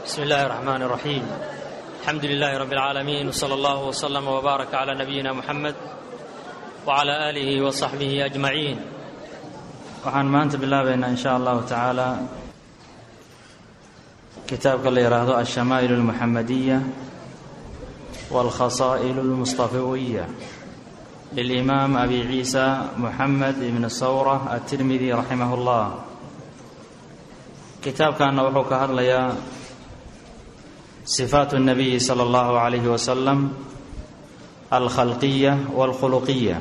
بسم الله الرحمن الرحيم الحمد لله رب العالمين وصلى الله وسلم وبارك على نبينا محمد وعلى آله وصحبه أجمعين waxaan maanta bilaabaynaa in sha allahu tacaala kitaabka la yidhaahdo alshamaa'il اlmuxamadiya wاlkhasaa'il اlmustafawiya lilimaam abi ciisa muxamed ibn sawra aلtirmidi raximah اllah kitaabkanna wuxuu ka hadlayaa sifaat الnabiyi salى اllahu عalayhi wasalam alkhalqiya wاlkhuluqiya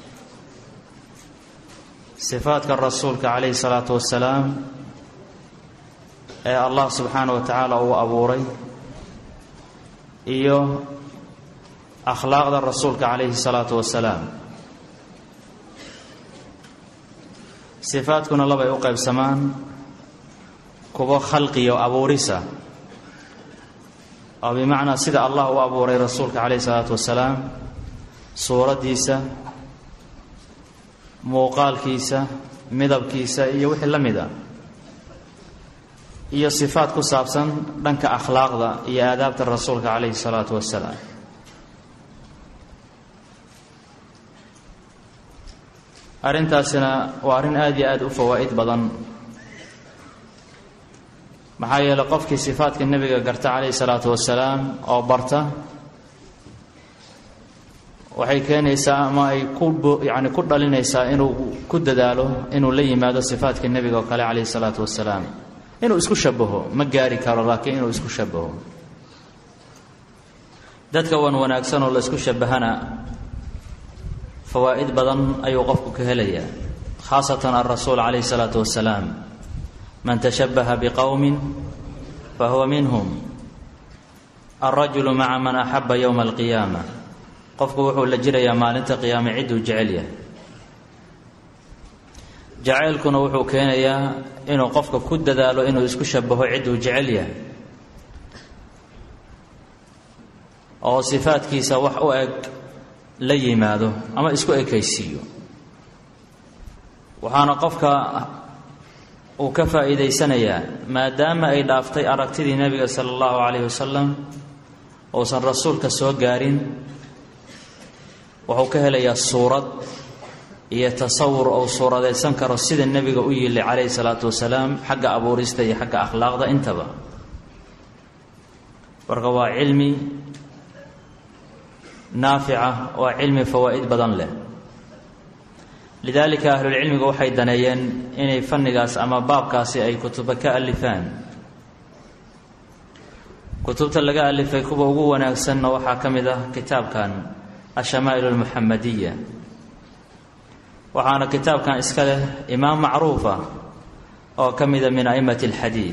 sifaadka rasuulka calayhi salaatu wasalaam ee allah subxaana wa tacaala uu abuuray iyo akhlaaqda rasuulka calayhi salaatu wasalaam sifaadkuna labay u qaybsamaan kuwo khalqiyo abuurisa oo bimacnaa sida allah u abuuray rasuulka calayhi salaatu wasalaam suuraddiisa muuqaalkiisa midabkiisa iyo wixii la mid a iyo sifaad ku saabsan dhanka akhlaaqda iyo aadaabta rasuulka calayhi salaatu wasalaam arrintaasina waa arrin aada iyo aada u fawaa'id badan maxaa yeeley qofkii sifaadka nebiga garta calayhi salaatu wasalaam oo barta waxay keenaysaa ama ay ku yani ku dhalinaysaa inuu ku dadaalo inuu la yimaado sifaadka nebiga oo kale calayhi salaatu wasalaam inuu isku shabaho ma gaari karo laakiin inuu isku shabaho dadka wan wanaagsan oo la isku shabahana fawaa'id badan ayuu qofku ka helayaa khaasatan alrasuul calayhi salaatu wasalaam man tashabaha biqowmin fahuwa minhum alrajulu maca man axaba yowma alqiyaama qofku wuxuu la jirayaa maalinta qiyaame cidduu jecel yahay jacaylkuna wuxuu keenayaa inuu qofka ku dadaalo inuu isku shabaho cidduu jecel yahay oo sifaadkiisa wax u eg la yimaado ama isku ekaysiiyo waxaana qofka uu ka faa'iidaysanayaa maadaama ay dhaaftay aragtidii nebiga sala allahu calayhi wasalam uusan rasuulka soo gaarin wuxuu ka helayaa suurad iyo tasawur ou suuradaysan karo sida nebiga u yili calayhi salaatu wasalaam xagga abuurista iyo xagga akhlaaqda intaba marka waa cilmi naafica waa cilmi fawaa'id badan leh lidaalika ahlulcilmigu waxay daneeyeen inay fannigaas ama baabkaasi ay kutuba ka alifaan kutubta laga alifay kuwa ugu wanaagsanna waxaa ka mid ah kitaabkan alshamaa'il almuxamadiya waxaana kitaabkan iska leh imaam macruufa oo ka mida min a'immati alxadiid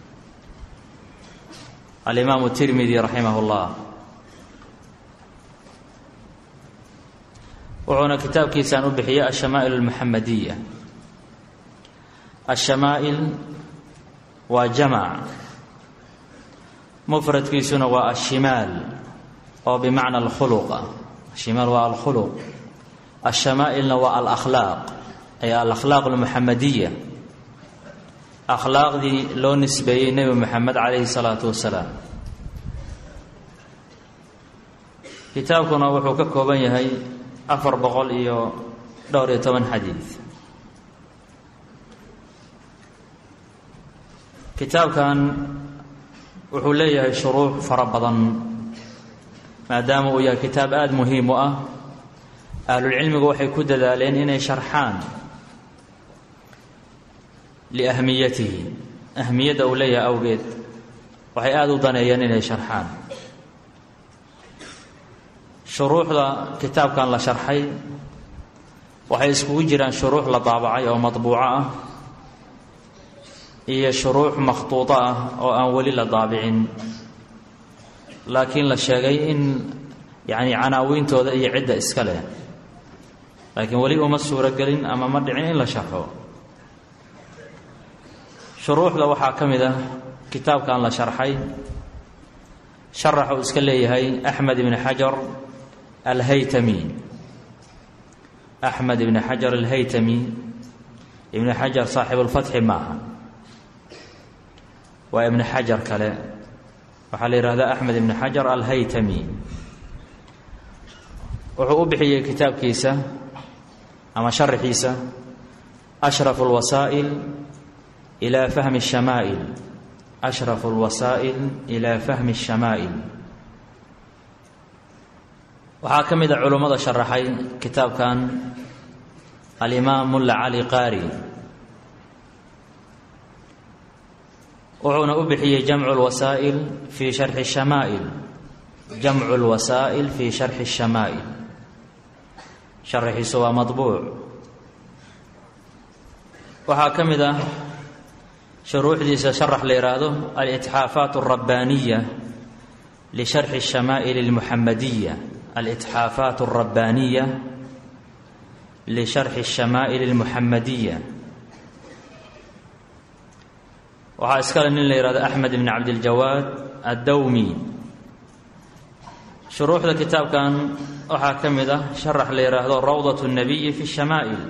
alimaamu tirmidi raximah اllah wuxuuna kitaabkiisaan u bixiyey alshamaa'il almuxamadiya alshamaa'il waa jamac mufradkiisuna waa ashimaal oo bimacna alkhuluqa ashimaal waa alkhuluq alshamaa'ilna waa alakhlaaq ay alakhlaaq almuxamadiya akhlaaqdii loo nisbeeyey nebi moxamed calayhi salaatu wasalaam kitaabkuna wuxuu ka kooban yahay afar boqol iyo dhowr iyo toban xadiid kitaabkan wuxuu leeyahay shuruux fara badan maadaama uu yahay kitaab aada muhiim u ah ahlulcilmigu waxay ku dadaaleen inay sharxaan liahmiyatihi ahmiyadda uu leeyahay awgeed waxay aada u daneeyeen inay sharxaan shuruuxda kitaabkan la sharxay waxay iskugu jiraan shuruux la daabacay oo madbuuco ah iyo shuruux makhtuudo ah oo aan weli la daabicin laakiin la sheegay in yacni canaawiintooda iyo cidda iska leh laakiin weli uma suuro gelin ama ma dhicin in la sharxo shuruuxda waxaa ka mid ah kitaabkan la sharxay sharax uu iska leeyahay axmed ibni xajar alhaytami axmed ibni xajar alhaytami ibni xajar saaxibulfatxi maaha waa ibni xajar kale waxaa la yidhahdaa axmed ibni xajar alhaytami wuxuu u bixiyey kitaabkiisa ama sharaxiisa ashrafu اlwasaa'il ilaa fahmi الshamaa'il ashrafu اlwasaa'il ilaa fahmi الshamaa'il waxaa ka mid a culummada sharaxay kitaabkan alimaam mulla cali qaari wuxuuna u bixiyey jamcu lwasaa'il fii sharxi shamaa'il jamcu lwasaa'il fii sharxi shamaa'il sharaxiisu waa madbuuc waxaa ka mid ah shuruuxdiisa sharax la yidhaahdo alitxaafaat alrabbaaniya lisharxi shamaa'il almuxamadiya alitxaafaat alrabbaaniya lisharxi shamaa'il almuxamadiya waxaa iskale nin la yihahdo axmed ibn cabdiljawaad addawmi shuruuxda kitaabkan waxaa ka mid ah sharax la yidhaahdo rawdat الnabiyi fi الshamaa'il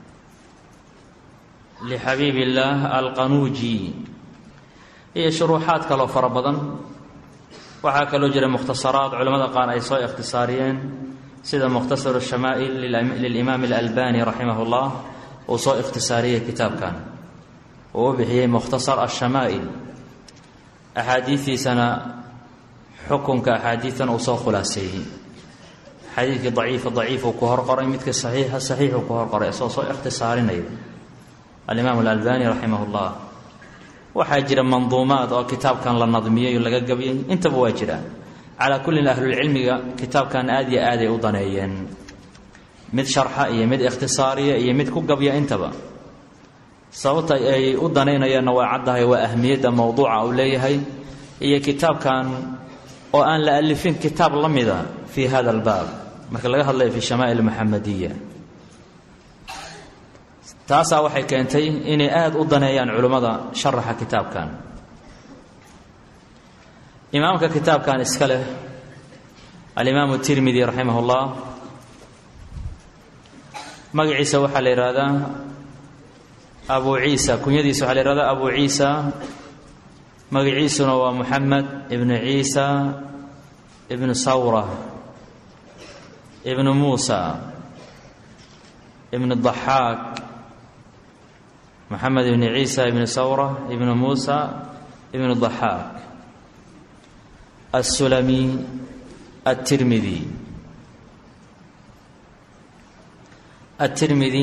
lixabiib illaah alqanuuji iyo shuruuxaad kaloo fara badan waxaa kaloo jira mukhtasaraad culamada qaar ay soo ikhtisaariyeen sida mukhtasar الshamaa'il lilimaam اlalbani raximah اllah uu soo ikhtisaariyey kitaabkan uu u bixiyey mukhtasar ashamaa'il axaadiidiisana xukunka axaadiidan uu soo khulaaseeyey xadiidkii daciifa daciifuu ku horqoray midka saxiixa saxiixuu ku horqoray isagoo soo ikhtisaarinaya alimaam alalbani raximah اllah waxaa jira manduumaad oo kitaabkan la nadmiyey oo laga gabiyey intaba waa jira calaa kullin ahlulcilmiga kitaabkan aad iyo aaday u daneeyeen mid sharxa iyo mid ikhtisaariya iyo mid ku gabya intaba sababta ay u danaynayaanna waa caddahay waa ahmiyadda mowduuca uu leeyahay iyo kitaabkan oo aan la alifin kitaab la mida fii hada albaab marka laga hadlayo fi shamaa'il muxamadiya taasaa waxay keentay inay aada u daneeyaan culimmada sharaxa kitaabkan imaamka kitaabkan iska leh alimaamu tirmidi raximah اllah magaciisa waxaa la yidhaahdaa abu ciisa kunyadiisa waxaa la yihahdaa abu ciisa magaciisuna waa moxamed ibnu ciisa ibnu sawra ibnu muusa ibnu daxaak moxamed ibnu ciisa ibnu sawra ibnu muusa ibnu daxaak assulami aلtirmidi aلtirmidi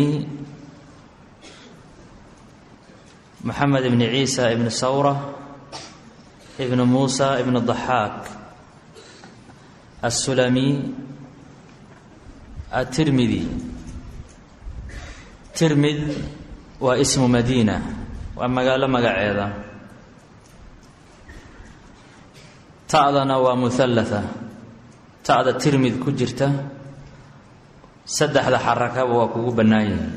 moxamed ibn ciisa ibn sawra ibn muusa ibn daxaak assulami atirmidi tirmid waa ismu madiina waa magaalo magaceeda ta'dana waa muhallatha ta'da tirmid ku jirta saddexda xarakaba waa kugu bannaan yihin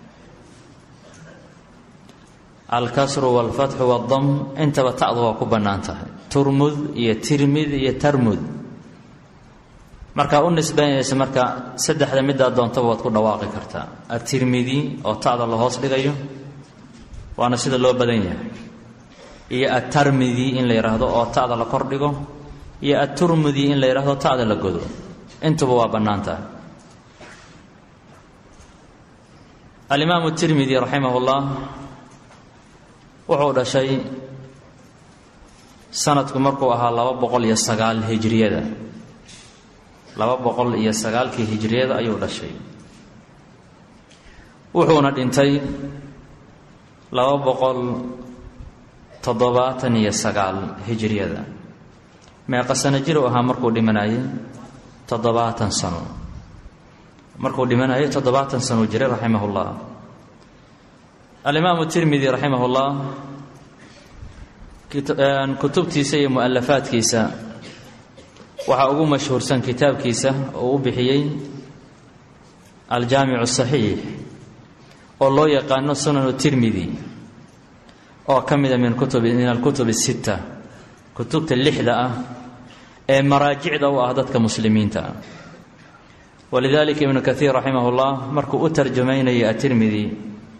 alkasru walfatxu waddam intaba ta'du waa ku bannaan tahay turmud iyo tirmid iyo tarmud markaa u nisbaynaysa marka saddexda middaa doontaba waad ku dhawaaqi kartaa atirmidi oo ta'da la hoos dhigayo waana sida loo badan yahay iyo atarmidi in la yidhaahdo oo ta'da la kor dhigo iyo aturmudi in la yidhaahdo ta'da la godo intuba waa bannaan tahay alimaamu tirmidi raximah اllah wuxuu dhashay sanadku markuu ahaa laba boqol iyo sagaal hijriyada laba boqol iyo sagaalkii hijriyada ayuu dhashay wuxuuna dhintay laba boqol toddobaatan iyo sagaal hijriyada meeqa sano jir u ahaa markuu dhimanayay toddobaatan sano markuu dhimanayay toddobaatan sano jiray raximah اllah alimaamu tirmidi raximah اllah kutubtiisa iyo mualafaadkiisa waxaa ugu mashhuursan kitaabkiisa oo u bixiyey aljaamicu saxiix oo loo yaqaano sunanu tirmidi oo ka mida min kutubi min alkutub الsita kutubta lixda ah ee maraajicda u ah dadka muslimiinta ah walidalika ibnu kaiir raximah اllah markuu u tarjumaynayay atirmidi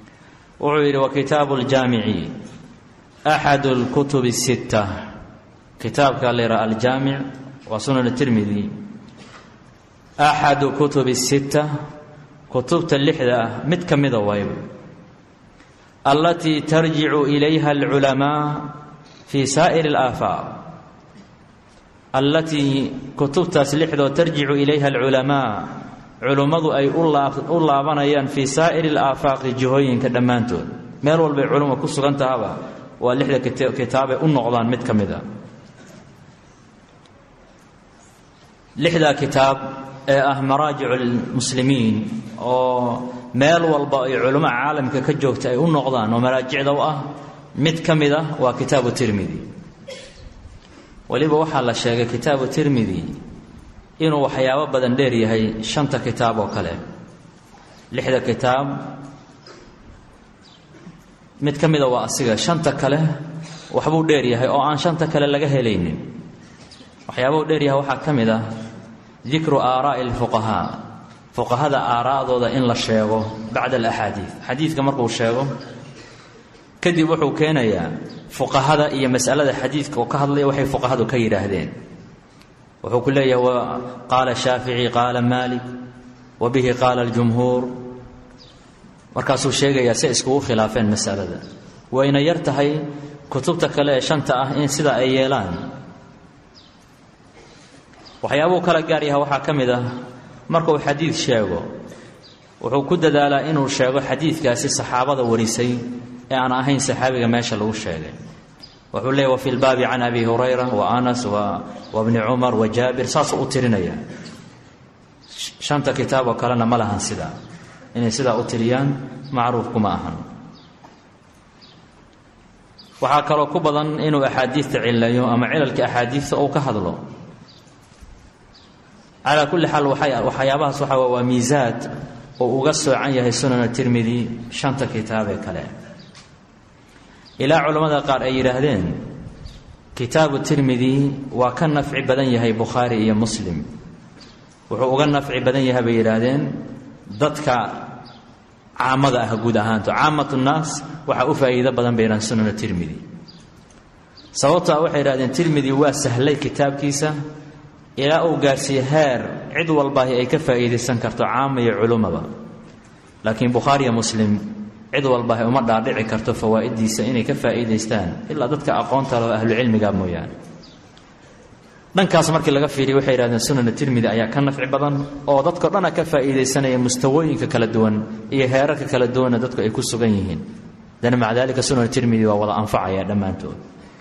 wuxuu yidhi wa kitaabu اljaamici axadu اlkutub الsita kitaabka la yidhaha aljaamic waa sunan tirmidi axadu kutubi sitta kutubta lixda ah mid ka mida wayb allatii tarjicu ilayha alculamaa fii saa'iri alaafaaq allatii kutubtaas lixdoo tarjicu ilayha alculamaa culummadu ay u laabanayaan fii saa'iri alaafaaqi jihooyinka dhammaantood meel walbay culumma ku sugan tahaba waa lixda kitaabay u noqdaan mid ka mid a lixdaa kitaab ee ah maraajicu lmuslimiin oo meel walba ay culummo caalamka ka joogta ay u noqdaan oo maraajicda u ah mid ka mid ah waa kitaabu tirmidi weliba waxaa la sheegay kitaabu tirmidi inuu waxyaabo badan dheer yahay shanta kitaab oo kale lixda kitaab mid ka mida waa asiga shanta kale waxbuu dheer yahay oo aan shanta kale laga helaynin waxyaabuu dheer yahay waxaa ka mid ah dikru aaraa'i alfuqahaa fuqahada aaraa'dooda in la sheego bacda alaxaadiid xadiidka markuu sheego kadib wuxuu keenayaa fuqahada iyo masalada xadiidka oo ka hadlaya waxay fuqahadu ka yidhaahdeen wuxuu ku leeyahay qaala shaafici qaala maalik wa bihi qaala aljumhuur markaasuu sheegayaa si iskugu khilaafeen masalada wayna yar tahay kutubta kale ee shanta ah in sidaa ay yeelaan waxyaabuu kala gaar yaha waxaa ka mid ah markuu xadiid sheego wuxuu ku dadaalaa inuu sheego xadiidkaasi saxaabada warisay ee aan ahayn saxaabiga meesha lagu sheegay wuxuu leeyahy wafi lbaabi can abi hurayra wa anas wa bni cumar wa jaabir saasuu u tirinaya shanta kitaab oo kalena ma lahan sidaa inay sidaa u tiriyaan macruuf kuma ahan waxaa kaloo ku badan inuu axaadiidta cilayo ama cilalka axaadiidta uu ka hadlo calaa kulli xaal waxyaabahaas waxa waa miisaad oo uga soocan yahay sunan tirmidi shanta kitaab ee kale ilaa culammada qaar ay yidhaahdeen kitaabu tirmidi waa ka nafci badan yahay bukhaari iyo muslim wuxuu uga nafci badan yahay bay yidhaahdeen dadka caamada ah guud ahaanto caamat nnaas waxaa u faa'iido badan bay yidhahdeen sunan tirmidi sababto a waxay yidhahdeen tirmidi waa sahlay kitaabkiisa ilaa uu gaarsiiye heer cid walbaahi ay ka faa'iidaysan karto caama iyo culumaba laakiin bukhaariyo muslim cid walbaahi uma dhaadhici karto fawaa'iddiisa inay ka faa'iidaystaan ilaa dadka aqoonta leh oo ahlucilmiga mooyaane dhankaas markii laga fiiriya waxay yidhahdeen sunana tirmidi ayaa ka nafci badan oo dadkao dhana ka faa'iidaysanaya mustawooyinka kala duwan iyo heerarka kala duwanna dadku ay ku sugan yihiin dana maca daalika sunan tirmidi waa wada anfacaya dhammaantood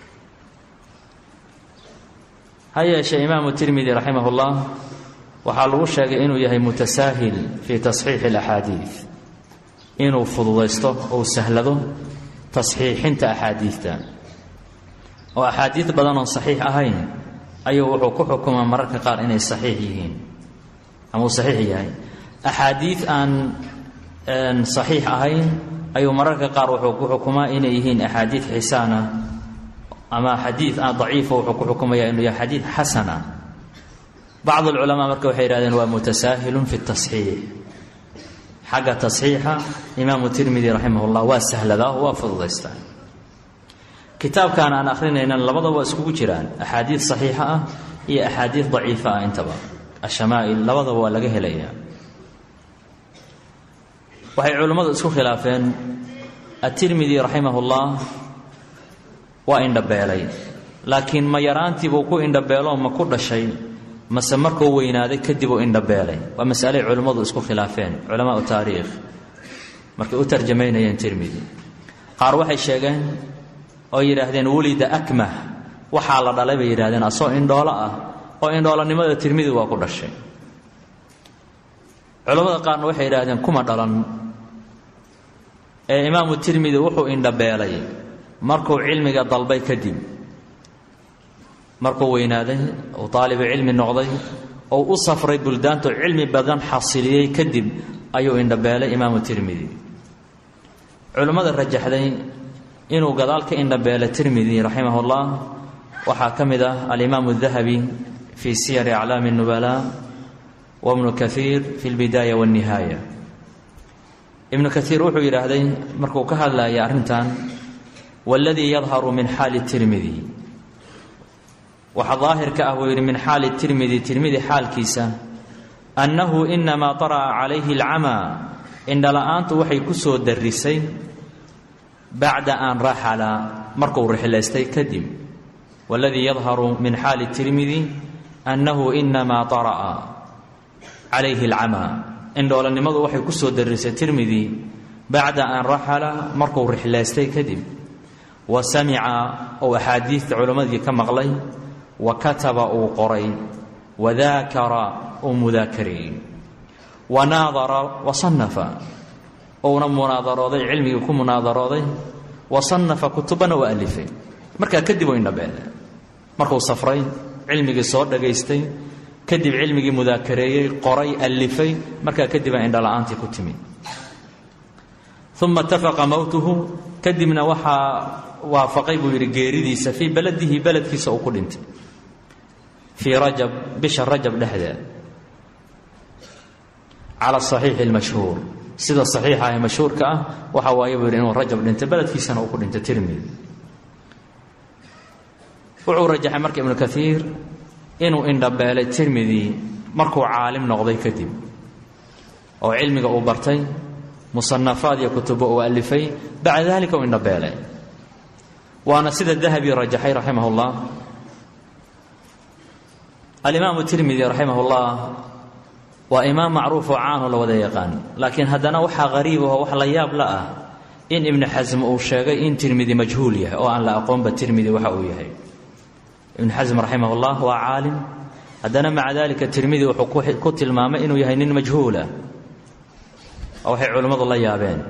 ha yeeshee imaamu tirmidi raximahullah waxaa lagu sheegay inuu yahay mutasaahil fii tasxiixi alaxaadiid inuu fududaysto ou sahlado tasxiixinta axaadiidta oo axaadiid badan oon saxiix ahayn ayuu wuxuu ku xukumaa mararka qaar inay saxiix yihiin ama uu saxiix yahay axaadiid aan saxiix ahayn ayuu mararka qaar wuxuu ku xukumaa inay yihiin axaadiid xisaana ama xadiid aan daciifa wuxuu ku xukumaya inuu yahay xadiid xasana bacd alculamaa marka waxay yihahdeen waa mutasaahilun fi tasxiix xagga tasxiixa imaamu tirmidi raximah llah waa sahladaa waa fududaystaa kitaabkan aan akhrinaynan labadaba waa iskugu jiraan axaadiid saxiixa ah iyo axaadiid daciifa ah intaba ashamaa'il labadaba waa laga helayaa waxay culimmadu isku khilaafeen atirmidi raximah ullah waa indhabeelay laakiin ma yaraantiibuu ku indhabeeloo ma ku dhashay mase markuu weynaaday kadib uu indhabeelay waa masalay culimmadu isku khilaafeen culamaau taariikh markay u tarjamaynayeen tirmidi qaar waxay sheegeen oo yidhaahdeen wulida akmah waxaa la dhalay bay yidhahdeen asoo indhoolo ah oo indhoolanimada tirmidi waa ku dhashay culammada qaarna waxay yidhahdeen kuma dhalan ee imaamu tirmidi wuxuu indhabeelay markuu cilmiga dalbay kadib markuu weynaaday uu taalibu cilmi noqday ou u safray buldaantu cilmi badan xasiliyey kadib ayuu indhabeelay imaamu tirmidi culimmada rajaxday inuu gadaal ka indhabeelay tirmidi raximahullah waxaa ka mid ah alimaamu dahabi fii siyari aclaami nubala wa bnu kaiir fi lbidaaya walnihaaya ibnu kaiir wuxuu yidhaahday markuu ka hadlaya arrintan waladii yadharu min xaali tirmidi waxa daahirka ah buu yidhi min xaali tirmidi tirmidi xaalkiisa annahu inamaa tara'a calayhi alcamaa indhala-aantu waxay ku soo darrisay bacda an raxala markuu rixilaystay kadib waladii yadharu min xaali tirmidi annahu inamaa tara'a calayhi alcamaa indhoolanimadu waxay ku soo darrisay tirmidi bacda an raxala markuu rixilaystay kadib wa samica ou axaadiidta culammadii ka maqlay wa kataba uu qoray wa daakara uu mudaakariyey wa naadara wa sannafa uuna munaadarooday cilmigii ku munaadarooday wa sannafa kutubana u alifay markaa kadib u indhabeele markuu safray cilmigii soo dhagaystay kadib cilmigii mudaakareeyey qoray alifay markaa kadib aa indhala-aantii ku timid uma itafaqa mowtuhu kadibna waxaa waafaqay buu yidhi geeridiisa fii beladihi beledkiisa uu ku dhintay fii rajab bisha rajab dhexdeed cala asaxiixi almashhuur sida saxiixa ee mashhuurka ah waxa waaye buu yidhi inuu rajab dhintay beledkiisana uu ku dhintay tirmidi wuxuu rajaxay marka ibnu kaiir inuu indhabeelay tirmidi markuu caalim noqday kadib oo cilmiga uu bartay musanafaad iyo kutubo uu alifay bacda dalika uu indhabeelay waana sida dahabi rajaxay raximah اllah alimaamu tirmidi raximah اllah waa imaam macruuf oo caanoo la wada yaqaan laakiin haddana waxaa hariib aho wax la yaab la ah in ibnu xasm uu sheegay in tirmidi majhuul yahay oo aan la aqoonba tirmidi waxa uu yahay ibnu xasm raximah اllah waa caalim haddana maca dalika tirmidi wuxuu ku tilmaamay inuu yahay nin majhuula oo waxay culimmadu la yaabeen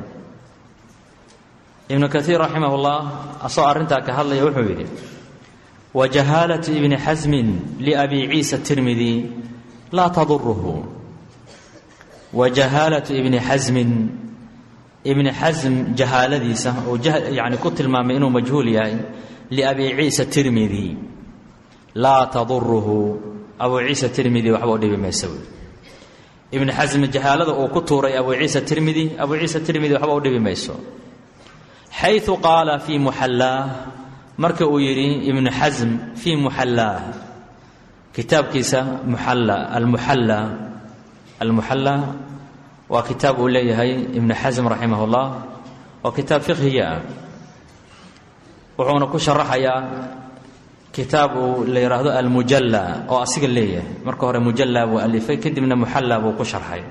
ibnu kaiir raximah اllah asagoo arrintaa ka hadlaya wuxuu yidhi wa jahaalatu ibni xasmin liabi ciisa tirmidi laa taduruhu wa jahaalatu ibni xasmin ibni xasm jahaaladiisa uu yani ku tilmaamay inuu majhuul yahay liabi ciisa tirmidi laa taduruhu abu ciisa tirmidi waxba u dhibi maysa buui ibni xasm jahaalada uu ku tuuray abu ciisa tirmidi abu ciisa tirmidi waxba u dhibi mayso xayu qaala fii muxallaah marka uu yidhi ibnu xasm fii muxallaah kitaabkiisa muxalla almuxalla almuxalla waa kitaab uu leeyahay ibnu xasm raximah اllah waa kitaab fiqhiya ah wuxuuna ku sharaxayaa kitaab uu la yidhaahdo almujalla oo asiga leeyahay marka hore mujalla buu alifay kadibna muxalla buu ku sharxay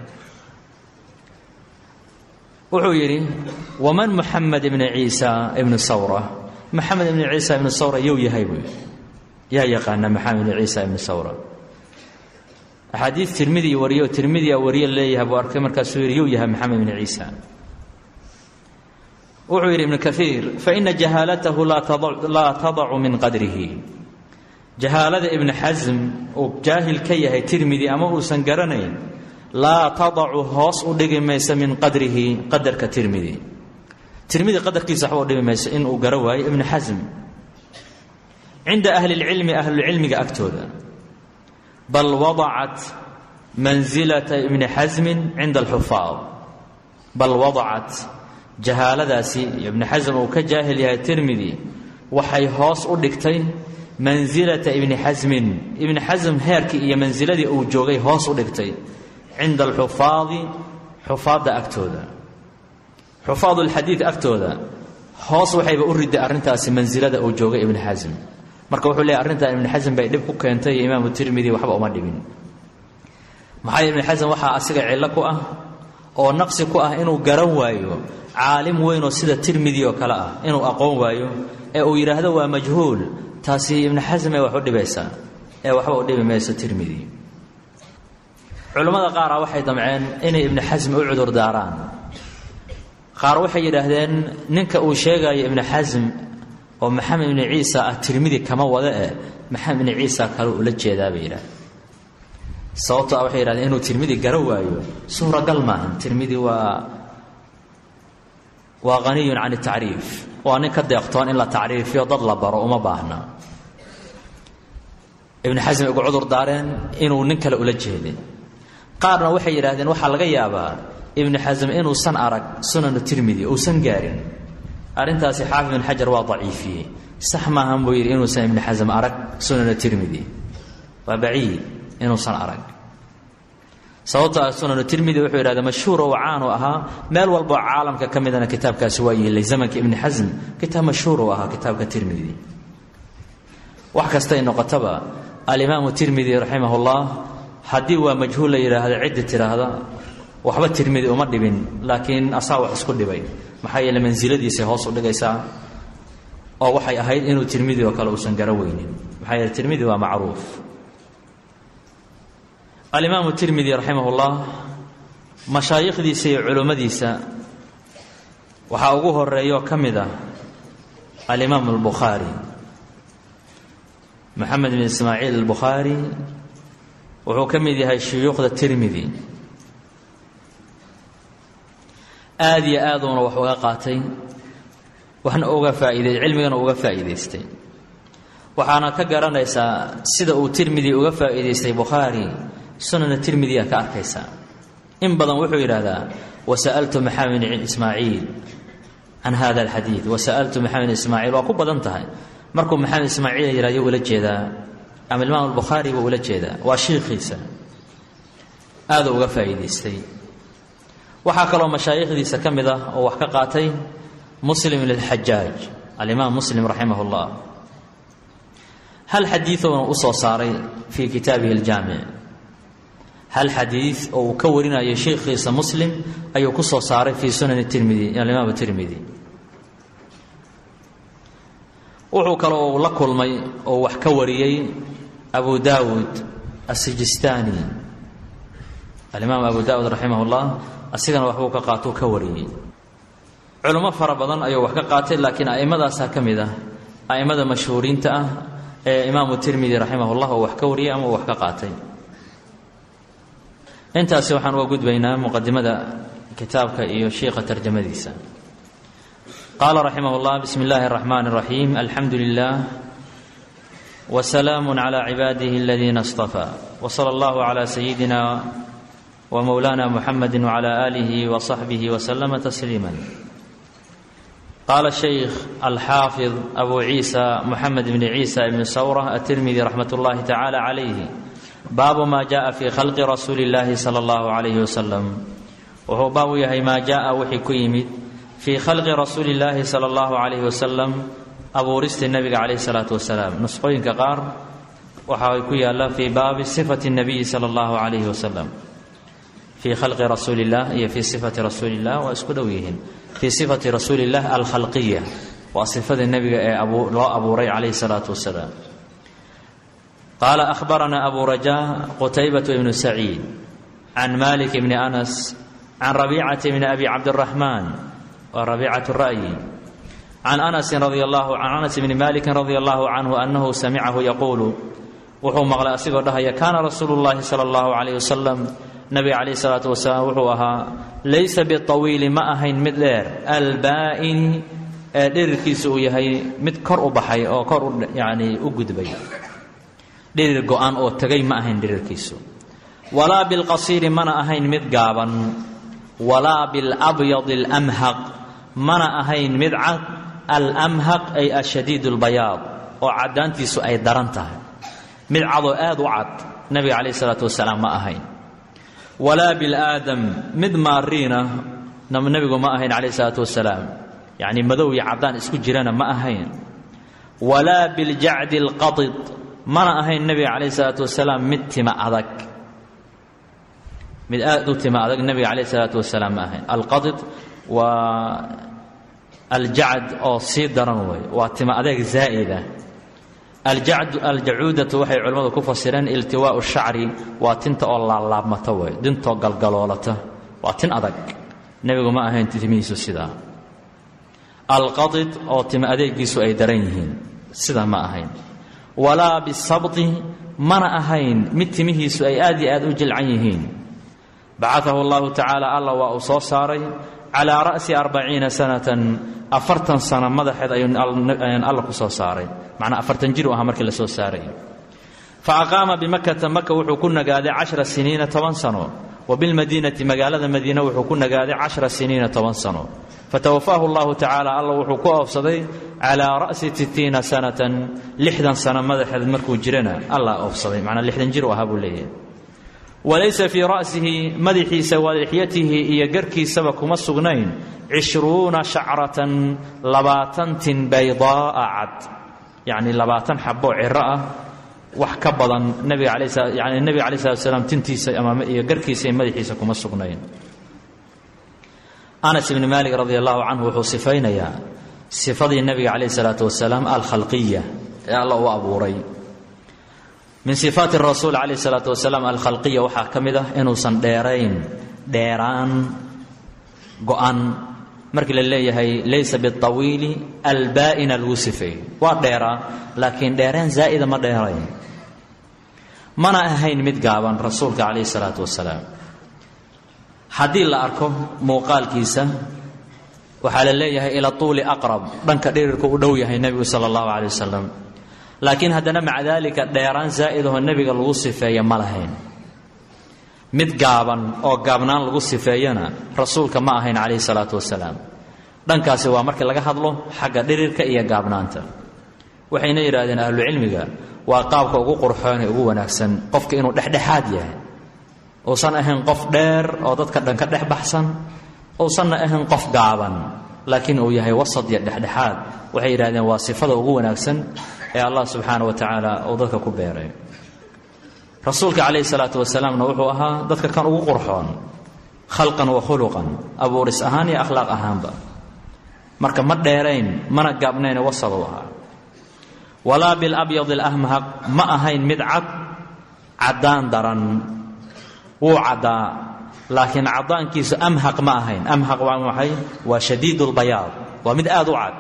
wuxuu yidhi waman muxamed ibni ciisa ibni sawra maxamed ibni ciisa ibni sawra yow yahay buu yidhi yaa yaqaana maxamed ibni ciisa ibni sawra axaadiis tirmidi wariyo tirmidia wariye leeyahay buu arkay markaasuu yidhi yow yahay maxamed ibni ciisa wuxuu yidhi ibnu kaiir faina jahaalatahu laa tadacu min qadrihi jahaalada ibni xasm uu jaahil ka yahay tirmidi ama uusan garanayn laa tadacu hoos u dhigi mayso min qadrihi qadarka tirmidi tirmidi qadarkiisa waxba u dhigi mayso inuu garo waayo ibnu xasm cinda ahli اlcilmi ahlulcilmiga agtooda bal wadacat mansilata ibni xasmin cinda alxufaad bal wadacat jahaaladaasi ibni xasm uu ka jaahil yahay tirmidi waxay hoos u dhigtay mansilata ibni xasmin ibni xasm heerkii iyo mansiladii uu joogay hoos u dhigtay cinda alxufaadi xufaadda agtooda xufaad ulxadiid agtooda hoos waxayba u riday arrintaasi mansilada uu joogay ibni xasm marka wuxuu leeyahy arrintan ibni xasm bay dhib ku keentay iyo imaamu tirmidi waxba uma dhibin maxaa ibni xasm waxaa asiga cillo ku ah oo naqsi ku ah inuu garan waayo caalim weynoo sida tirmidi oo kale ah inuu aqoon waayo ee uu yidhaahdo waa majhuul taasi ibni xasm ee wax u dhibaysaa ee waxba u dhibi mayso tirmidi culammada qaara waxay damceen inay ibni xasm u cudur daaraan qaar waxay yidhaahdeen ninka uu sheegayo ibni xasm oo maxamed ibni ciisa ah tirmidi kama wada eh maxamed ibni ciisa kale ula jeedaa bay yidhahdeen sababto a waxay yidhahdeen inuu tirmidi garo waayo suuragal maahan tirmidi waa waa haniyun can tacriif waa nin ka deeqtoon in la tacriifiyo dad la baro uma baahna ibni xasm ugu cudur daareen inuu nin kale ula jeeday qaarna waxay yidhaahdeen waxaa laga yaabaa ibni xasm inuusan arag sunanu tirmidi uusan gaarin arrintaasi xaafid bin xajar waa daciifiyey sax maahan buu yidhi inuusan ibni xasm arag sunana tirmidi waa baciid inuusan arag sababto ah sunanu tirmidi wuxuu yidhahda mashhuur oo caan u ahaa meel walboo caalamka ka midana kitaabkaasi waa yeelay zamanka ibni xasm kitaab mashhuur u ahaa kitaabka tirmidi wax kastay noqotaba alimaamu tirmidi raximah ullah haddii waa majhuul la yidhaahda ciddi tidhaahda waxba tirmidi uma dhibin laakiin asaa wax isku dhibay maxaa yeele mansiladiisay hoos u dhigaysaa oo waxay ahayd inuu tirmidi oo kale uusan garo weynin maxaa yeele tirmidi waa macruuf alimaamu tirmidi raximah ullah mashaayikhdiisa iyo culummadiisa waxaa ugu horeeyo ka mid ah alimaamu albukhaari moxamed bin ismaaciil albukhaari wuxuu ka mid yahay shuyuukhda tirmidi aada iyo aaduuna wax uga qaatay waxna uga faa'iidey cilmigana uga faa'iidaystay waxaana ka garanaysaa sida uu tirmidi uga faa'iidaystay bukhaari sunana tirmidiya ka arkaysaa in badan wuxuu yidhaahdaa wasa'altu maxamed ismaaciil can hada alxadiid wasa'altu maxamed ismaaciil waa ku badan tahay markuu maxamed ismaaciil yihahyo ula jeedaa ama imaam albukhaari buu ula jeedaa waa shiikhiisa aaduu uga faa'iidaystay waxaa kaloo mashaayikhdiisa ka mid ah oo wax ka qaatay muslim lilxajaaj alimaam muslim raximah اllah hal xadiidoona u soo saaray fii kitaabihi aljaamic hal xadiid oo uu ka warinayo sheikhiisa muslim ayuu ku soo saaray fii sunani tirmidi alimaam tirmidi wuxuu kaloo la kulmay oo wax ka wariyey abu daawud asijistaani alimaam abu daawud raximah اllah asigana waxbuu ka qaatou ka wariyey culummo fara badan ayuu wax ka qaatay laakiin a'immadaasaa ka mid ah a'immada mashhuuriinta ah ee imaamu tirmidi raximah ullah oo wax ka wariyey ama uu wax ka qaatay intaasi waxaan uga gudbaynaa muqadimada kitaabka iyo shiikha tarjamadiisa qaala raximah اllah bismi اllahi الraxman الraxiim alxamdu lilah wsalaamu clى cibaadihi aladiina اصطafى wslى اllah clى sayidina wmowlana muxamedi wclى alihi wصaxbihi wslama tasliima qaala shaykh alxaafid abu ciisa moxamed bni ciisa ibni sawra atirmidi raxmat اllahi tacala calayhi baabu ma jaءa fi khalqi rasuuli اllahi salى اllahu عalayhi wasalam wuxuu baab u yahay maa jaءa wixii ku yimid fii khalqi rasuuli اllahi salى اllahu عalayhi wasalam abuuristii nabiga calayh الsalaatu wasalaam nusqooyinka qaar waxaa ku yaala fii baabi sifati الnabiyi salى اllahu عalayhi wasalam fii khalqi rasuuli اllah iyo fii sifati rasuuli اllah waa isku dhow yihiin fii sifati rasuuli اllah alkhalqiya waa sifadii nebiga ee loo abuuray calayhi الsalaatu wasalaam qaala ahbaranaa abu rajaa qutaybatu ibnu saciid can malik bni anas can rabiicati bni abi cabdiraxmaan waa rabiicatu ra'yi can anasin radi allahu can anas bni malikin radia allahu canhu annahu samicahu yaquulu wuxuu maqlay asigoo dhahaya kaana rasuulu llahi sala allahu calayh wasalam nabiga calayh isalaatu wasalaam wuxuu ahaa laysa biطawiili ma ahayn mid dheer albaa'ini ee dhirirkiisu uu yahay mid kor u baxay oo kor u yani u gudbay dhirir go-an oo tegay ma ahayn dhirirkiisu walaa bilqasiiri mana ahayn mid gaaban walaa bilabyadi alamhaq mana ahayn mid cad alamhaq ay ashadiid اlbayaad oo caddaantiisu ay daran tahay mid cadoo aad u cad nabiga calayh isalaatu wasalaam ma ahayn walaa bilaadam mid maariina nebigu ma ahayn calayh isalaatu wasalaam yacni madow iyo caddaan isku jirana ma ahayn walaa biljacdi alqadid mana ahayn nebiga calayh isalaatu wasalaam mid tima adag mid aad u tima adag nebiga calayh isalaatu wasalaam ma ahayn alqadid waa aljacd oo sii daran wey waa tima adeeg zaa'ida aljacuudatu waxay culimmadu ku fasireen iltiwaau shacri waa tinta oo laablaabmata wey dintoo galgaloolata waa tin adag nebigu ma ahayn timihiisu sidaa alqadid oo tima adeegiisu ay daran yihiin sidaa ma ahayn walaa bisabti mana ahayn mid timihiisu ay aad iyo aad u jilcan yihiin bacaahu allahu tacaala alla waa uu soo saaray calaa ra'si arbaciina sanatan afartan sano madaxeed ayuu alla ku soo saaray macnaa afartan jir u ahaa markii la soo saaray fa aqaama bimakata maka wuxuu ku nagaaday cashra siniina toban sano wa bilmadiinati magaalada madiine wuxuu ku nagaaday cashara siniina toban sano fatawafaahu allahu tacaala alla wuxuu ku oofsaday calaa ra'si sittiina sanatan lixdan sano madaxeed markuu jirana allah oofsaday macnaa lixdan jir u ahaa buu leeyahay walaysa fii ra'sihi madaxiisa walixyatihi iyo garkiisaba kuma sugnayn cishruuna shacratan labaatan tin baydaa'a cad yacni labaatan xaboo ciro ah wax ka badan nabiga alay yani nebiga alai salatu salaam tintiisa iyo garkiisa iyo madaxiisa kuma sugnayn anas ibni maalik radi allahu canhu wuxuu sifaynayaa sifadii nebiga calayh salaatu wasalaam alkhalqiya ee alla u abuuray min sifaati rasuul calayh salaatu wasalaam alkhalqiya waxaa ka mid ah inuusan dheerayn dheeraan go-an markii la leeyahay laysa biawiili albaa'ina lagu sifeey waa dheeraa laakiin dheereen zaa'ida ma dheerayn mana ahayn mid gaaban rasuulka calayh salaatu wasalaam haddii la arko muuqaalkiisa waxaa la leeyahay ila tuuli aqrab dhanka dhirirku u dhow yahay nebigu sala allahu calay wasalam laakiin haddana maca daalika dheeraan zaa'idahoo nebiga lagu sifeeya ma lahayn mid gaaban oo gaabnaan lagu sifeeyana rasuulka ma ahayn calayhi salaatu wasalaam dhankaasi waa markii laga hadlo xagga dhirirka iyo gaabnaanta waxayna yidhaahdeen ahlucilmiga waa qaabka ugu qurxoon ee ugu wanaagsan qofka inuu dhexdhexaad yahay uusan ahayn qof dheer oo dadka dhan ka dhex baxsan uusanna ahayn qof gaaban laakiin uu yahay wasad iyo dhexdhexaad waxay yidhahdeen waa sifada ugu wanaagsan ee allah subxaana wa tacaala uu dadka ku beeray rasuulka calayhi salaatu wasalaamna wuxuu ahaa dadka kan ugu qurxoon khalqan wa khuluqan abuuris ahaan iyo akhlaaq ahaanba marka ma dheerayn mana gaabnayne wasad u ahaa walaa bilabyad alahmhaq ma ahayn mid cad caddaan daran wuu caddaa laakiin caddaankiisu amhaq ma ahayn amhaq waa maxay waa shadiid lbayaad waa mid aada u cad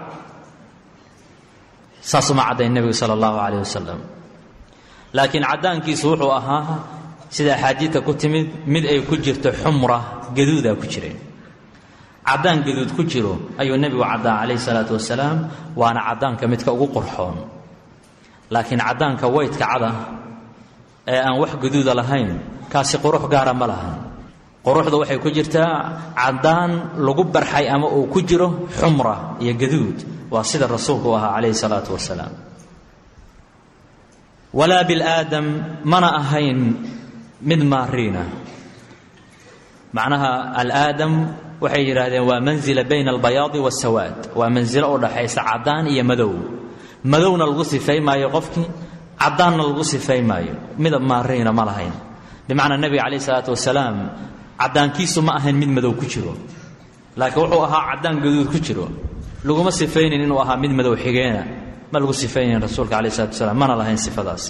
saasuma caddayn nebigu sala allahu calayh wasalam laakiin caddaankiisu wuxuu ahaa sida axaadiidta ku timid mid ay ku jirto xumra gaduudaa ku jireen caddaan gaduud ku jiro ayuu nebigu caddaa calayhi salaatu wasalaam waana caddaanka midka ugu qurxoon laakiin caddaanka weydka cada ee aan wax gaduuda lahayn kaasi qurux gaara ma lahan quruxda waxay ku jirtaa caddaan lagu barxay ama uu ku jiro xumra iyo gaduud waa sida rasuulku u ahaa calayhi salaatu wasalaam walaa bilaadam mana ahayn mid maariina macnaha alaadam waxay yidhaahdeen waa manzila bayna albayaadi wasawaad waa mansilo u dhaxaysa caddaan iyo madow madowna lagu sifay maayo qofkii caddaanna lagu sifay maayo midab maariina ma lahayn bimacnaa nebiga calayh isalaatu wasalaam caddaankiisu ma ahayn mid madow ku jiro laakiin wuxuu ahaa caddaan gaduud ku jiro laguma sifaynin inuu ahaa mid madow xigeena ma lagu sifaynayn rasuulka calayh isalatu wasalaam mana lahayn sifadaas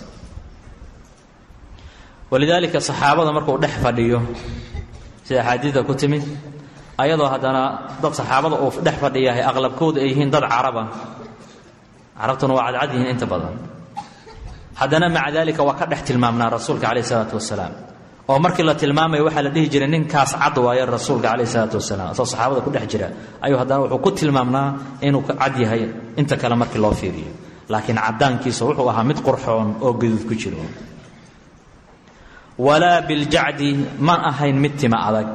walidaalika saxaabada markuu dhex fadhiyo sida axaadiidda ku timid ayadoo haddana dad saxaabada uu dhex fadhiyahay aqlabkooda ay yihiin dad caraba carabtuna waa cadcad yihiin inta badan haddana maca daalika waa ka dhex tilmaamnaa rasuulka calayh isalaatu wasalaam oo markii la tilmaamaya waxaa la dhihi jiray ninkaas cad waaye rasuulka calayh isalaatu wasalaam asoo saxaabada ku dhex jira ayuu haddana wuxuu ku tilmaamnaa inuu cad yahay inta kale markii loo fiiriyo laakiin caddaankiisa wuxuu ahaa mid qurxoon oo gaduud ku jiro walaa biljacdi ma ahayn mid tima adag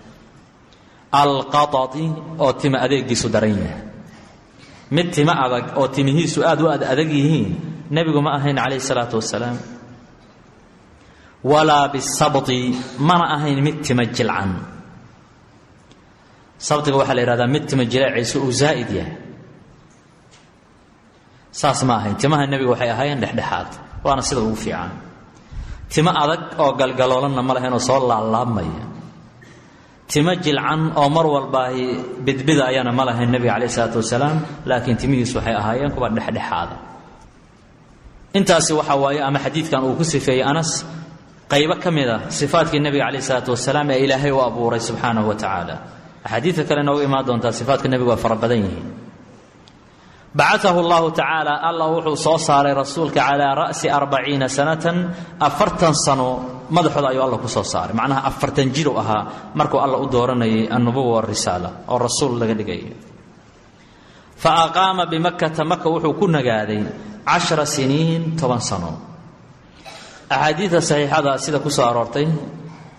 alqaطati oo tima adeegiisu daran yahay mid tima adag oo timihiisu aad u ad adag yihiin nebigu ma ahayn calayh salaatu wasalaam walaa bisabti mana ahayn mid tima jilcan sabtiga waxaa la yihahdaa mid tima jileeciisu uu zaa'id yahay saas ma ahayn timaha nebiga waxay ahaayeen dhexdhexaad waana sida ugu fiican timo adag oo galgaloolanna ma lahayn oo soo laablaabmaya timo jilcan oo mar walbaahi bidbida ayana ma lahayn nebiga calayh isalaatu wasalaam laakiin timihiisu waxay ahaayeen kuwa dhexdhexaada intaasi waxaa waaye ama xadiidkan uu ku sifeeyey anas qaybo ka mid a sifaatkii nebiga calayh isalaatu wasalaam ee ilaahay u abuuray subxaanahu wa tacaala axaadiidka kale noogu imaan doontaa sifaatka nebigu waa fara badan yihiin bacaahu llahu tacaala allah wuxuu soo saaray rasuulka calaa ra'si arbaciina sanatan afartan sano madaxooda ayuu alla ku soo saaray macnaha afartan jiru ahaa markuu alla u dooranayay annubuwa warisaala oo rasuul laga dhigaya fa aqaama bimakkata maka wuxuu ku nagaaday cashara siniin toban sano axaadiidta saxiixada sida ku soo aroortay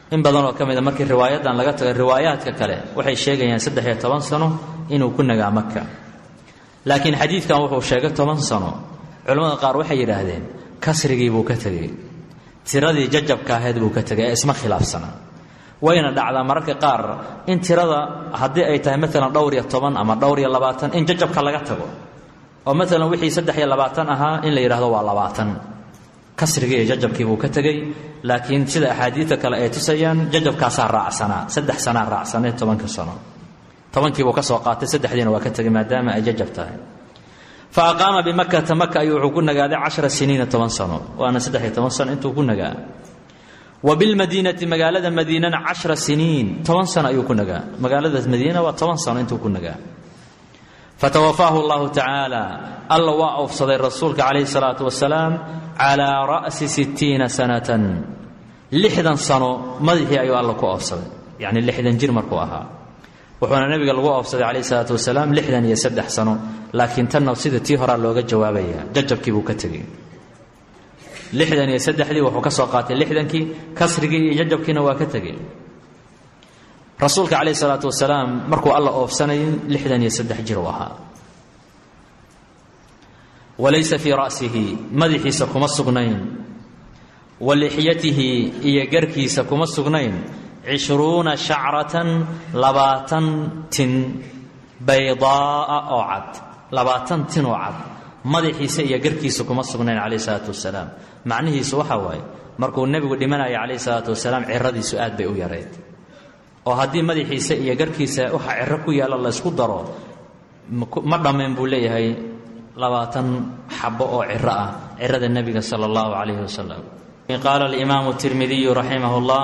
in badan oo ka mida markii riwaayadan laga tago riwaayaadka kale waxay sheegayaan saddex iyo toban sano inuu ku nagaa maka laakiin xadiidkan wuxuu sheegay toban sano culimmada qaar waxay yidhaahdeen kasrigii buu ka tegey tiradii jajabka ahayd buu ka tegay ee isma khilaafsana wayna dhacdaa mararka qaar in tirada haddii ay tahay maalan dhowr iyo toban ama dhowr iyo labaatan in jajabka laga tago oo maalan wixii saddex iyo labaatan ahaa in la yidhahdo waa labaatan kasrigii iyo jajabkii buu ka tegey laakiin sida axaadiidta kale ay tusayaan jajabkaasaa raacsanaa saddex sanaa raacsanee tobanka sano tobankiibuu ka soo qaatay saddexdiina waa ka tegey maadaama ay jajab tahay fa aqaama bimakata maka ayuu wuxuu ku nagaaday cashara siniina toban sano waana saddex iyo toban sano intuu ku nagaa wa bilmadiinati magaalada madiinana cashra siniin toban sano ayuu ku nagaa magaalada madiina waa toban sano intuu ku nagaa fatawafaahu allahu tacaala alla waa oofsaday rasuulka calayhi salaatu wasalaam calaa ra'si sittiina sanatan lixdan sano madaxii ayuu alla ku oofsaday yacni lixdan jir markuu ahaa wuxuuna nebiga lagu oofsaday calayhi salaatu wasalaam lixdan iyo saddex sano laakiin tanna sida tii horaa looga jawaabaya jajabkii buu ka tegey lixdan iyo saddexdii wuxuu ka soo qaatay lixdankii kasrigii iyo jajabkiina waa ka tegey rasuulka calayh isalaatu wasalaam markuu alla oofsanayay lixdan iyo saddex jir u ahaa walaysa fii ra'sihi madaxiisa kuma sugnayn wa lixyatihi iyo garkiisa kuma sugnayn cishruuna shacratan labaatan tin baydaa'a oo cad labaatan tin oo cad madaxiisa iyo garkiisa kuma sugnayn calayh isalaatu wasalaam macnihiisu waxaa waaye markuu nebigu dhimanaya calayh isalaatu wasalaam ciradiisu aad bay u yareyd oo haddii madaxiisa iyo garkiisa waxa ciro ku yaalla laysku daro ma dhammayn buu leeyahay labaatan xabo oo ciro ah cirada nebiga sala allahu calayhi wasalam qaala alimaamu tirmidiyu raximah اllah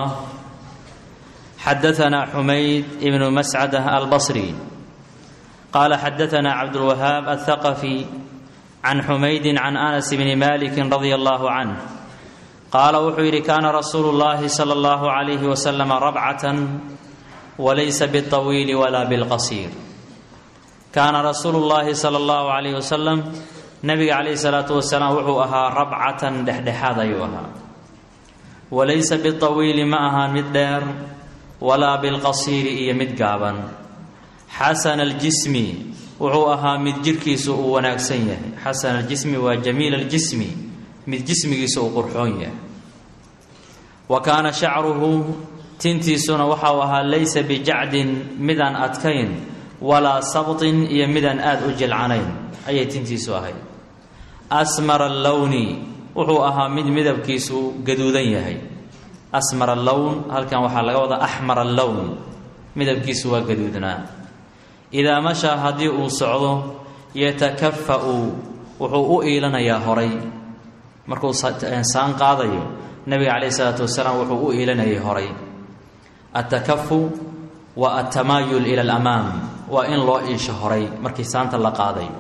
xadaana xumayd ibnu mascada albasri qaala xadaana cabdulwahaab althaqafi can xumaydi can anas bni maliki radia allahu canh qaala wuxuu yidhi kaana rasuulu llahi sala allahu calayhi wasalam rabcatan walaysa biاطawiili walaa bilqasiir kaana rasuulu llaahi sala allahu calayhi wasalam nebiga calayhi salaatu wasalaam wuxuu ahaa rabcatan dhexdhexaad ayuu ahaa walaysa biطawiili ma ahaan mid dheer walaa bilqasiiri iyo mid gaaban xasana aljismi wuxuu ahaa mid jirhkiisu uu wanaagsan yahay xasana aljismi waa jamiil aljismi mid jismigiisa uu qurxoon yahay wa kaana shacruhu tintiisuna waxau ahaa laysa bijacdin midaan adkayn walaa sabtin iyo midaan aada u jilcanayn ayay tintiisu ahayd asmara allowni wuxuu ahaa mid midabkiisu gaduudan yahay asmar allown halkan waxaa laga wadaa axmar allown midabkiisu waa gaduudnaa idaa mashaa haddii uu socdo yatakafa'u wuxuu u iilanayaa horay markuu saan qaadayo nebiga calayhi isalaatu wasalaam wuxuu u iilanayay horay attakafu wa altamaayul ila alamaam waa in loo iisho horay markii saanta la qaadayo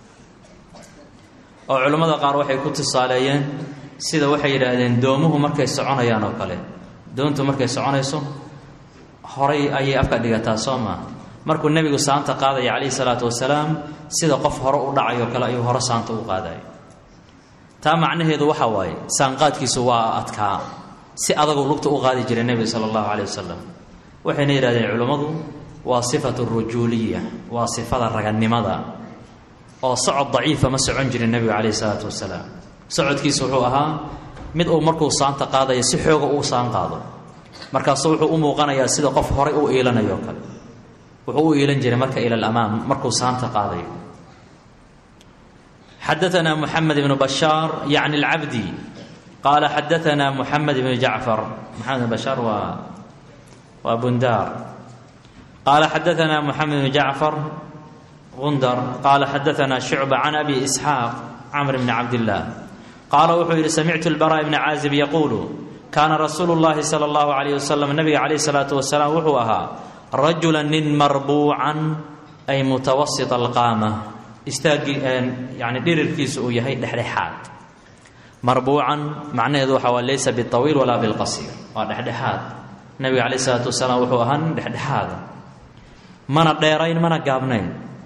oo culimmada qaar waxay ku tusaaleeyeen sida waxay yidhaahdeen doomuhu markay soconayaan oo kale doontu markay soconayso horay ayay afka dhigataa soo maa markuu nebigu saanta qaadaya calayhi salaatu wasalaam sida qof hore u dhacayo kale ayuu hore saanta u qaadayo taa macnaheedu waxa waaye saanqaadkiisu waa adkaa si adagu lugta u qaadi jiray nebiga sala allahu caleyh wasalam waxayna yidhahdeen culimmadu waa sifatu rujuuliya waa sifada ragannimada oo socod daciifa ma socon jirin nebigu calayhi salaatu wasalaam socodkiisa wuxuu ahaa mid uu markuu saanta qaadayo si xooga uu saan qaado markaasu wuxuu u muuqanayaa sida qof horay u iilanayo o kale wuxuu u iilan jiray marka ila alamaam markuu saanta qaadayo xadaana muxamed ibnu bashaar yacni alcabdi qaala xadaana muxamed ibnu jacfar maxamed ibn bashaar waa waa bundaar qaala xadaana muxamed ibnu jacfar gundar qaala xadaana shucba can abi isxaaq camr bni cabdillaah qaala wuxuu yidhi samictu lbara bni caazib yaquulu kaana rasuulu llahi sala allahu calayh wasalam nabiga calayhi salaatu wasalaam wuxuu ahaa rajula nin marbuucan ay mutawasit alqaama istaagii yani dhirirkiisu uu yahay dhexdhexaad marbuucan macnaheedu waxa waa laysa biawiil walaa bilqasiir waa dhexdhexaad nabiga calayh salaatu wasalaam wuxuu ahaa nin dhexdhexaada mana dheerayn mana gaabnayn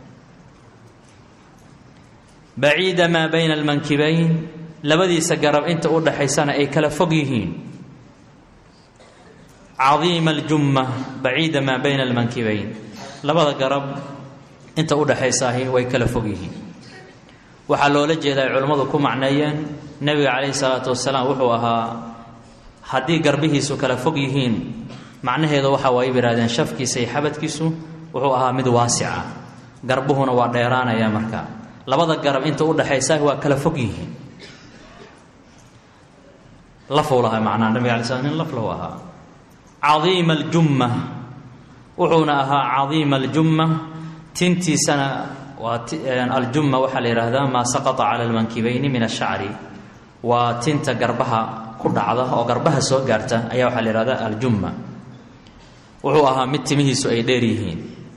baciida maa bayna almankibayn labadiisa garab inta u dhaxaysana ay kala fog yihiin cadiima aljumma baciida maa bayna almankibayn labada garab inta u dhaxaysaahi way kala fog yihiin waxaa loola jeeda ay culammadu ku macneeyeen nebiga calayhi salaatu wasalaam wuxuu ahaa haddii garbihiisu kala fog yihiin macnaheedu waxa waay yidhahdeen shafkiisa iyo xabadkiisu wuxuu ahaa mid waasica garbuhuna waa dheeraanaya markaa labada garab inta u dhaxaysaahi waa kala fog yihiin lafuu lahaa macnaha nabiga alay slam nin laflahu ahaa cadiima aljumma wuxuuna ahaa cadiima aljumma tintiisana waa aljumma waxaa la yidhaahdaa maa saqata cala almankibayni min ashacri waa tinta garbaha ku dhacda oo garbaha soo gaarta ayaa waxaa la yihahdaa aljumma wuxuu ahaa mid timihiisu ay dheer yihiin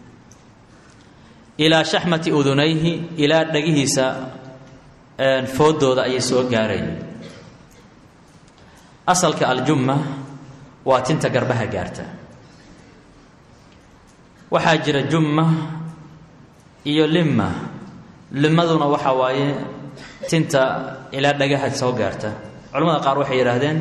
ilaa shaxmati udunayhi ilaa dhagihiisa foodooda ayay soo gaarayeen asalka aljumma waa tinta garbaha gaarta waxaa jira jumma iyo limma limaduna waxaa waaye tinta ilaa dhagaha soo gaarta culamada qaar waxay yidhaahdeen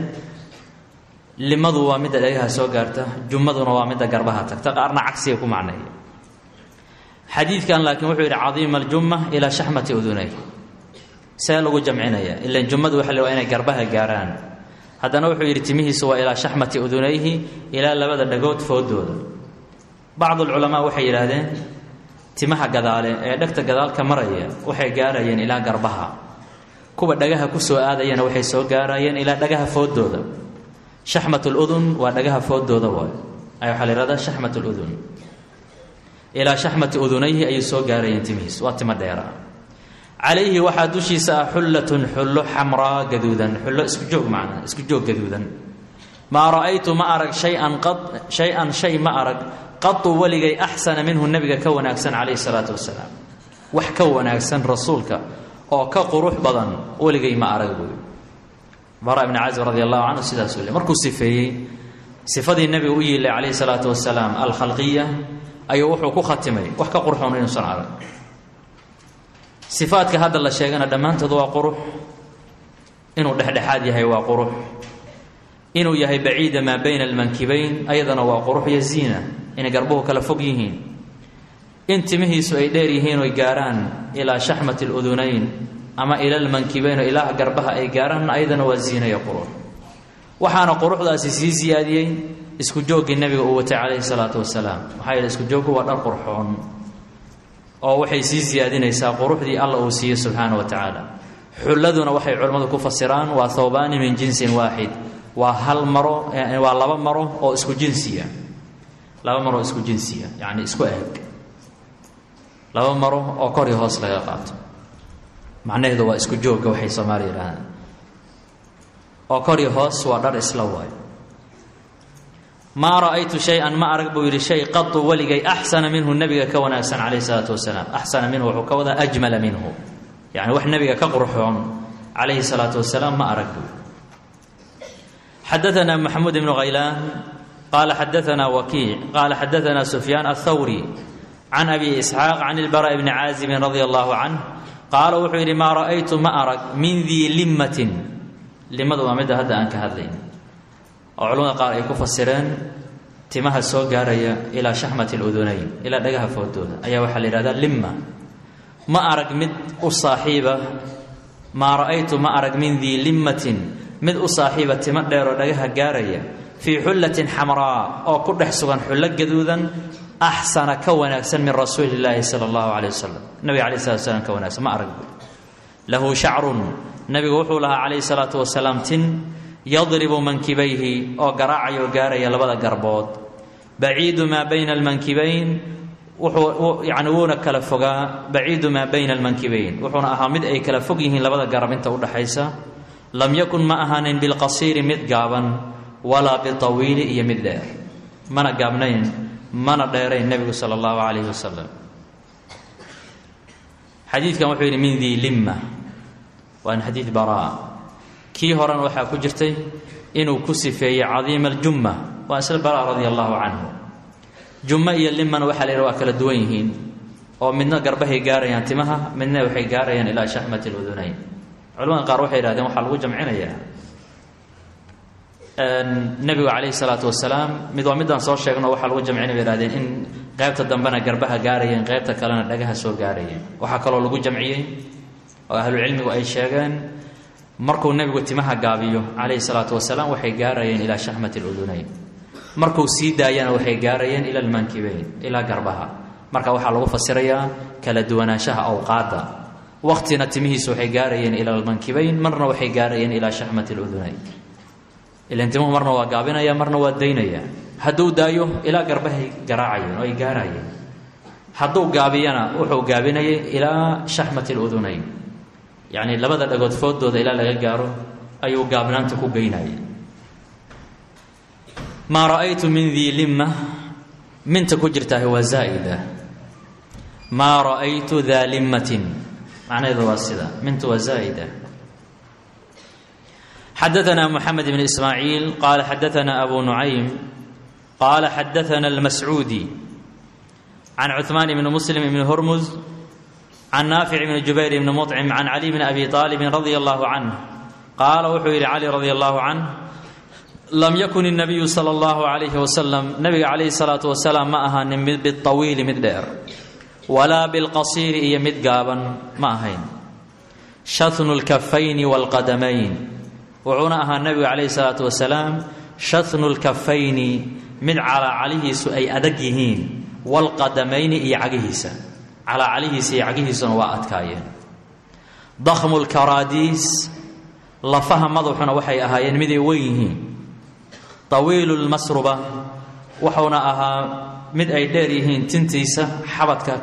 limadu waa midda dhagaha soo gaarta jummaduna waa midda garbaha tagta qaarna cagsiga ku macneeya xadiidkan laakiin wuxuu yidhi cadiima aljumma ilaa shaxmati udunay see lagu jamcinaya ilan jummadu waxa la waa inay garbaha gaaraan haddana wuxuu yidhi timihiisu waa ilaa shaxmati udunayhi ilaa labada dhagood foodooda bacdulculamaa waxay yidhaahdeen timaha gadaale ee dhegta gadaalka maraya waxay gaarayeen ilaa garbaha kuwa dhagaha ku soo aadayana waxay soo gaarayeen ilaa dhagaha foodooda shaxmat ludun waa dhagaha foodooda waay ay waxaa la yihahdaa shaxmat ludun ilaa shaxmati udunayhi ayay soo gaarayeen timihiis waa timo dheera calayhi waxaa dushiisa ah xullatun xullo xamraa gaduudan xullo isku joog macnaa isku joog gaduudan maa ra'aytu ma arag shayan qad shay-an shay ma arag qatu weligay axsana minhu nebiga ka wanaagsan calayhi salaatu wasalaam wax ka wanaagsan rasuulka oo ka qurux badan weligay ma arag buuyi bara ibni casib radi allahu canhu sidaasuu le markuu sifeeyey sifadii nebiga u yiilay calayhi salaatu wasalaam alkhalqiya ayuu wuxuu ku khatimay wax ka qurxoon inuusan arag sifaadka hadda la sheegana dhammaantood waa qurux inuu dhexdhexaad yahay waa qurux inuu yahay baciida maa bayna almankibayn ayadana waa qurux iyo ziina inay garbuhu kala fog yihiin in timihiisu ay dheer yihiin oy gaaraan ilaa shaxmati ludunayn ama ila lmankibayn oo ilaa garbaha ay gaaraan ayadana waa ziina iyo qurux waxaana quruxdaasi sii siyaadiyey isku jooggii nebiga uu watay calayhi salaatu wasalaam maxaa yeele isku jooggu waa dhar qurxoon oo waxay sii siyaadinaysaa quruxdii alla uu siiye subxaana wa tacaala xulladuna waxay culimmadu ku fasiraan waa thawbaani min jinsin waaxid waa hal maro waa laba maro oo isku jinsiya laba maro oo isku jinsiya yacni isku eg laba maro oo kor iyo hoos laga qaato macnaheedu waa isku joogga waxay soomaaliya yidhahdaan oo kor iyo hoos waa dhar isla waayo maa ra'aytu shay-an ma arag buu yidhi shay qatu weligay axsana minhu nebiga ka wanaagsan calayhi salaatu wasalaam axsana minhu wuxuu ka wadaa ajmala minhu yacni wax nebiga ka qurxoon calayhi salaatu wasalaam ma arag buu xadaثna maxamuud ibnu khaylaan qaala xadaثna wakiic qaala xadaثna sufyaan aلthawri can abi isxaaq can ilbara bni caazibin radia allahu canh qaala wuxuu yidhi maa ra'aytu ma arag min dii limmatin limadu waa midda hadda aan ka hadlayn oo culamada qaar ay ku fasireen timaha soo gaaraya ilaa shaxmati اludunayn ilaa dhagaha foodooda ayaa waxaa la yihahdaa limma ma arag mid u saaxiiba maa ra'aytu ma arag min dii limmatin mid u saaxiiba timo dheeroo dhagaha gaaraya fii xullatin xamraa oo ku dhex sugan xullo gaduudan axsana ka wanaagsan min rasuuli illaahi sala allahu caleyh wasalam nabiga caleyh salatu wasalaam ka wanaagsan ma arag lahu shacrun nabigu wuxuu lahaa calayhi salaatu wasalaam tin yadribu mankibayhi oo garaacayoo gaaraya labada garbood baciidu maa bayna almankibayn wuxuu yani wuuna kala fogaa baciidu maa bayna almankibayn wuxuuna ahaa mid ay kala fog yihiin labada garab inta udhaxaysa lam yakun ma ahaanin bilqasiiri mid gaaban walaa bitawiili iyo mid dheer mana gaabnayn mana dheerayn nebigu sala allahu calayhi wasalam xadiidkan wuxuu yidhi min dii limma waan xadiid baraa kii horena waxaa ku jirtay inuu ku sifeeyey cadiima aljumma waa isla baraa radia allahu canhu jummo iyo limana waxaa la yidhaha waa kala duwan yihiin oo midna garbahay gaarayaan timaha midna waxay gaarayaan ilaa shaxmati ludunayn culamada qaar waxay yidhahdeen waxaa lagu jamcinayaa nebigu calayhi salaatu wasalaam mid waa midaan soo sheegno waxaa lagu jamcina bay ihahdeen in qaybta dambena garbaha gaarayeen qaybta kalena dhagaha soo gaarayeen waxaa kaloo lagu jamciyey oo ahlucilmigu ay sheegeen markuu nebigu timaha gaabiyo calayhi salaatu wasalaam waxay gaarayeen ilaa shaxmati ludunayn markuu sii daayana waxay gaarayeen ila almankibeyn ilaa garbaha marka waxaa lagu fasirayaa kala duwanaanshaha awqaadda waqtina timihiisu waxay gaarayeen ila almankibeyn marna waxay gaarayeen ilaa shaxmati ludunayn ilan timuhu marna waa gaabinaya marna waa daynaya hadduu daayo ilaa garbahay garaacayeen oo ay gaarayeen hadduu gaabiyana wuxuu gaabinayay ilaa shaxmati ludunayn yacni labada dhagood foodooda ilaa laga gaaro ayuu gaabnaanta ku geynayay maa ra'aytu min dii limma minta ku jirtaahi waa zaa'ida maa ra'aytu daa limmatin macnaheedu waa sida mintu waa zaa'ida xadaثna mxamed bn ismaaciil qaala xadaثna abu nucaym qaala xadaثna اlmascuudi can cuثmaan bni muslim bni hurmuz can naafic bni jubayr bni muطcim can cali bni abi طaalibin radia allahu canh qaala wuxuu yidhi cali radi allahu canh lam yakun الnabiyu salى اllahu عalayhi wasalam nabiga calayhi الsalaatu wasalaam ma ahaanin mid biطawiili mid dheer walaa bilqasiiri iyo mid gaaban ma ahayn shatnu اlkafayni wاlqadamayn wuxuuna ahaa nebigu calayhi salaatu wasalaam shatnu lkafayni mid calaacalihiisu ay adag yihiin walqadamayni iyo cagihiisa calaacalihiisa iyo cagihiisuna waa adkaayeen dakhmu lkaraadiis lafaha madaxuna waxay ahaayeen miday weyn yihiin tawiilu lmasruba wuxuuna ahaa mid ay dheer yihiin tintiisa xabadka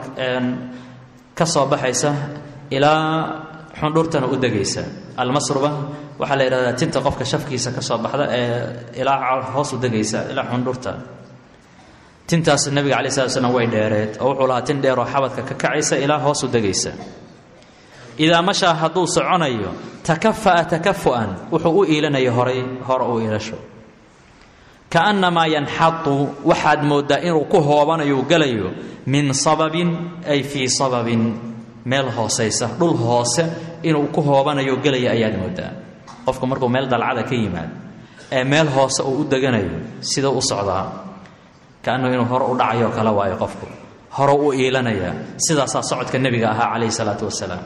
ka soo baxaysa ilaa xundhurtana u degaysa almasruba waxaa la yidhahdaa tinta qofka shafkiisa ka soo baxda ee ilaa hoos u degaysa ilaa xundhurta tintaas nebiga alai slat slam way dheereed oo wuxuu lahaa tin dheeroo xabadka ka kacaysa ilaa hoos u degaysa idaa mashaa hadduu soconayo takafa'a takafu'an wuxuu u iilanaya horay hore u iilasho kaannamaa yanxatu waxaad mooddaa inuu ku hoobanayo gelayo min sababin ay fii sababin meel hoosaysa dhul hoose inuu ku hoobanayo gelaya ayaad moodaa qofku markuu meel dalcada ka yimaado ee meel hoose uu u deganayo sida u socdaa kaanuu inuu hore u dhacayo kale waayo qofku hore u iilanaya sidaasaa socodka nebiga ahaa calayhi salaatu wasalaam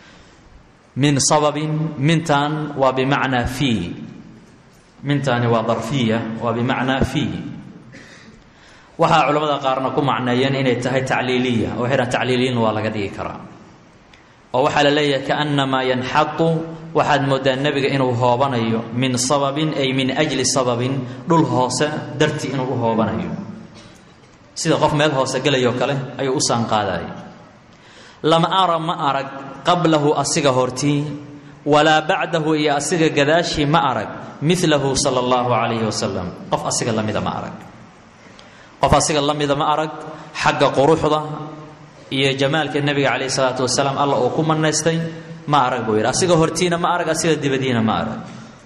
min sababin mintan waa bimacnaa fii mintaani waa darfiya waa bimacnaa fii waxaa culamada qaarna ku macneeyeen inay tahay tacliiliya oo waxay dhahan tacliiliyin waa laga dhigi karaa oo waxaa la leeyahay kaannamaa yanxatu waxaad mooddaa nebiga inuu hoobanayo min sababin ay min ajli sababin dhul hoose dartii inuu u hoobanayo sida qof meel hoose gelayoo kale ayuu u saanqaadaya lama ara ma arag qablahu asiga hortii walaa bacdahu iyo asiga gadaashii ma arag milahu sala allahu calayhi wasalam qof asiga lamida ma arag qof asiga la mida ma arag xagga quruxda iyo jamaalka nebiga calayhi salaatu wasalaam alla uu ku manaystay ma arag buu yidhi asiga hortiina ma arag asiga dibadiina ma arag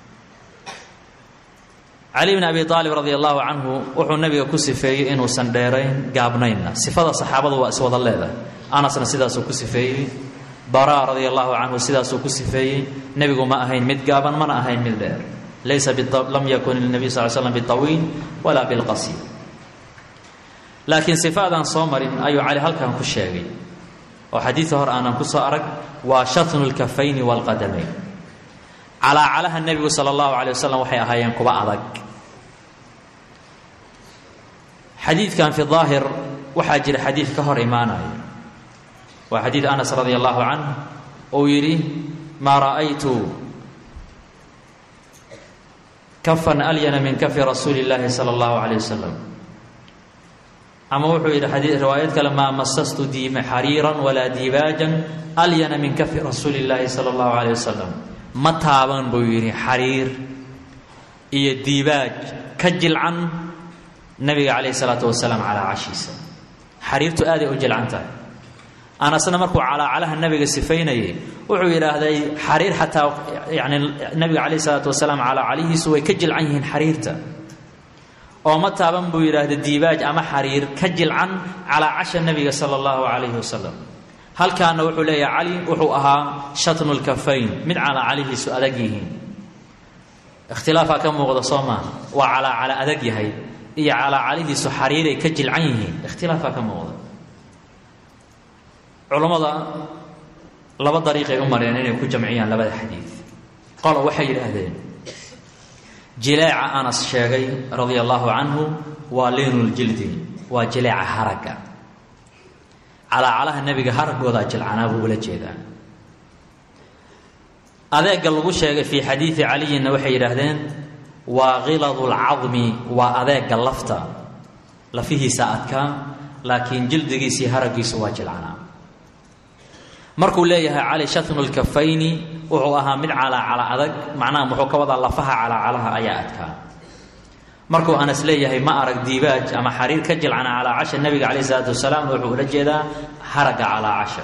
cali bn abi aalib radi allahu canhu wuxuu nebiga ku sifeeyey inuusan dheerayn gaabnaynna sifada saxaabadu waa iswada leedahay anasna sidaasuu ku sifeeyey bara radi allahu canhu sidaasuu ku sifeeyey nebigu ma ahayn mid gaaban mana ahayn mid dheer laysa lam yakun lnabiy sal slam bitawiil walaa bilqasiir laakiin sifaadaan soo marin ayuu cali halkan ku sheegay oo xadiida hore aanan ku soo arag waa shatnu lkafayni waalqadamayn calaacalaha nebigu sala allahu calay wasalam waxay ahaayeen kuba adag xadiidkan fi daahir waxaa jira xadiid ka hor imaanaya waa xadiid anas radi allahu canh uu yidhi maa ra'aytu kafan alyana min kafi rasuuli اllaahi sala allahu calayh wasalam ama wuxuu yidhi xadii riwaayad kale maa masastu diima xariiran walaa dibaajan alyana min kafi rasuuli اllaahi sala allahu calayh wasalam ma taaban buu yidhi xariir iyo diibaaj ka jilcan nabiga calayhi salaatu wasalaam calaa cashiisa xariirtu aaday u jilcan tahay anasna markuu calaacalaha nabiga sifaynayay wuxuu yidhaahday xariir xataa yani nabiga calayhi salaatu wasalaam calaacalihiisu way ka jilcan yihiin xariirta oo ma taaban buu yidhaahda diibaaj ama xariir ka jilcan calaa casha nabiga sala allahu calayhi wasalam halkaana wuxuu leeyahay cali wuxuu ahaa shatnu lkafayn mid calaacalihiisu adag yihiin ikhtilaafaa ka muuqda soo maaha waa calaacala adag yahay iyo calaacalihiisu xariiray ka jilcan yihiin ikhtilaafaa ka muuqda culammada laba dariiqay u mareen inay ku jamciyaan labada xadiid qolo waxay yidhaahdeen jileeca anas sheegay radia allaahu canhu waa liinuljildi waa jileeca haragga calaacalaha nebiga haraggoodaa jilcanaa buu ula jeedaa adeega lagu sheegay fii xadiidi caliyinna waxay yidhaahdeen waa khiladu lcadmi waa adeega lafta lafihiisa adkaa laakiin jildigiisii haraggiisu waa jilcanaa markuu leeyahay cali shatnu lkafayni wuxuu ahaa mid calaacala adag macnaha muxuu ka wadaa lafaha calaacalaha ayaa adkaa markuu anas leeyahay ma arag diibaaj ama xariir ka jilcana calaacasha nebiga calayh isalaatu wasalaam wuxuu ula jeedaa haragga calaacasha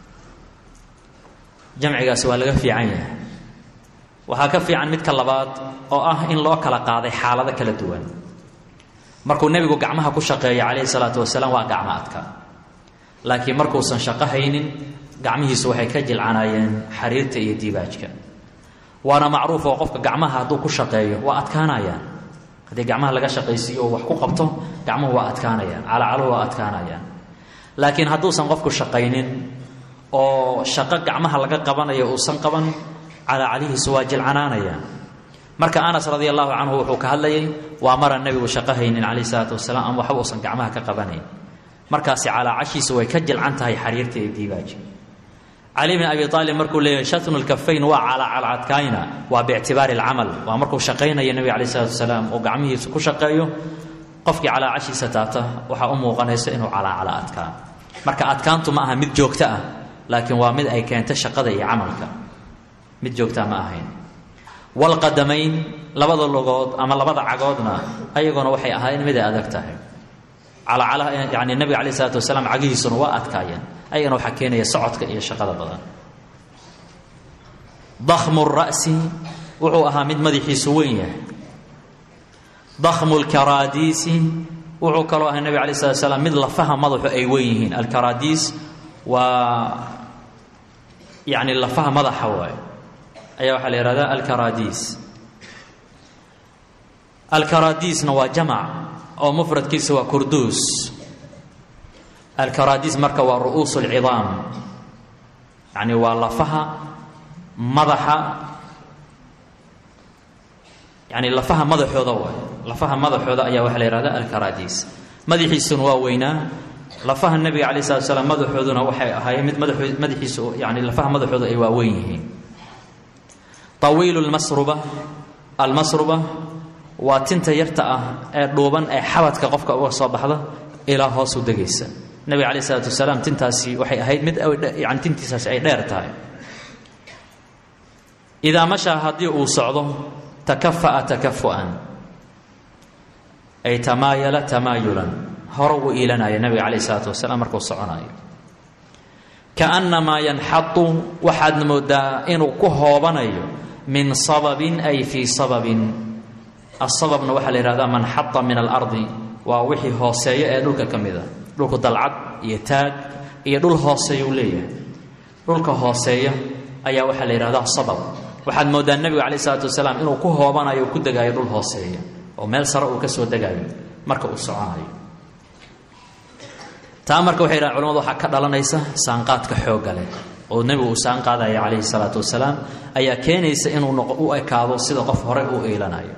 jamcigaasi waa laga fiican yahay waxaa ka fiican midka labaad oo ah in loo kala qaaday xaalado kala duwan markuu nebigu gacmaha ku shaqeeya calayhi salaatu wasalaam waa gacmo adka laakiin markuusan shaqo haynin gacmihiisu waxay ka jilcanaayeen xariirta iyo diibaajka waana macruuf oo qofka gacmaha hadduu ku shaqeeyo waa adkaanayaan haddii gacmaha laga shaqaysiiyo oo wax ku qabto gacmuhu waa adkaanayaan calacaluhu waa adkaanayaan laakiin hadduusan qofku shaqaynin oo shaqo gacmaha laga qabanayo uusan qaban calacalihiisu waa jilcanaanayaan marka anas radia allahu canhu wuxuu ka hadlayay waa maraan nebigu shaqo haynin calayh isalaatu wasalaam ama waxba uusan gacmaha ka qabanayn markaasi calaacashiisu way ka jilcan tahay xariirta iyo diibaaji cali bn abi aalib markuu leeyahay shatnu lkafayn waa calacalcadkaayna waa biictibaari alcamal waa markuu shaqaynayo nebiga calayh isalaatu wasalaam oo gacmihiisu ku shaqeeyo qofkii calaacashiisa taabta waxaa u muuqanaysa inuu calaacala adkaa marka adkaantu ma aha mid joogto ah laakiin waa mid ay keento shaqada iyo camalka mid joogtaa ma ahayn walqadamayn labada logood ama labada cagoodna ayaguna waxay ahaayeen mid ay adag tahay calacalaha yani nebiga calayh isalaatu wasalaam cagihiisuna waa adkaayeen ayagana waxaa keenaya socodka iyo shaqada badan dakhmu ra'si wuxuu ahaa mid madaxiisu weyn yahay dakhmu lkaraadiisi wuxuu kaloo ahaa nebiga alay slat slam mid lafaha madaxu ay weyn yihiin alkaraadiis waa yani lafaha madaxa waay ayaa waxaa la yihahdaa alkaraadiis alkaraadiisna waa jamac oo mufradkiisa waa kurduus alkaraadiis marka waa ru'uus اlcidaam yani waa lafaha madaxa yani lafaha madaxooda waay lafaha madaxooda ayaa waxaa la yihahda alkaraadiis madaxiisuna waa weynaa lafaha nebiga alay slat slam madaxooduna waxay ahaayeen mid mada madaxiisu yani lafaha madaxooda ay waa weyn yihiin طawiilu lmasruba almasruba waa tinta yarta ah ee dhuuban ee xabadka qofka uga soo baxda ilaa hoosu degaysa nebiga calayh isalaatu wasalaam tintaasi waxay ahayd mid yani tintiisaasi ay dheer tahay idaa mashaa haddii uu socdo takafa'a takafu'an ay tamaayala tamaayulan hore uu iilanaya nebiga calayh isalaatu wasalaam markuu soconayo kaannamaa yanxadu waxaadna moodaa inuu ku hoobanayo min sababin ay fii sababin asababna waxaa la yihahdaa man xata min alardi waa wixii hooseeyo ee dhulka ka mid a dhulku dalcad iyo taag iyo dhul hooseeya uu leeyahay dhulka hooseeya ayaa waxaa la yihahdaa sabab waxaad moodaa nebiga calayh isalaatu wasalaam inuu ku hoobanayo o ku degaayo dhul hooseeya oo meel sare uu ka soo degaayo marka uu soconayo taa marka waxay yidhahan culamadu waxaa ka dhalanaysa saanqaadka xoogga leh oo nebigu uu saan qaadaya calayhi salaatu wasalaam ayaa keenaysa inuu u ekaado sida qof hore uu iilanayo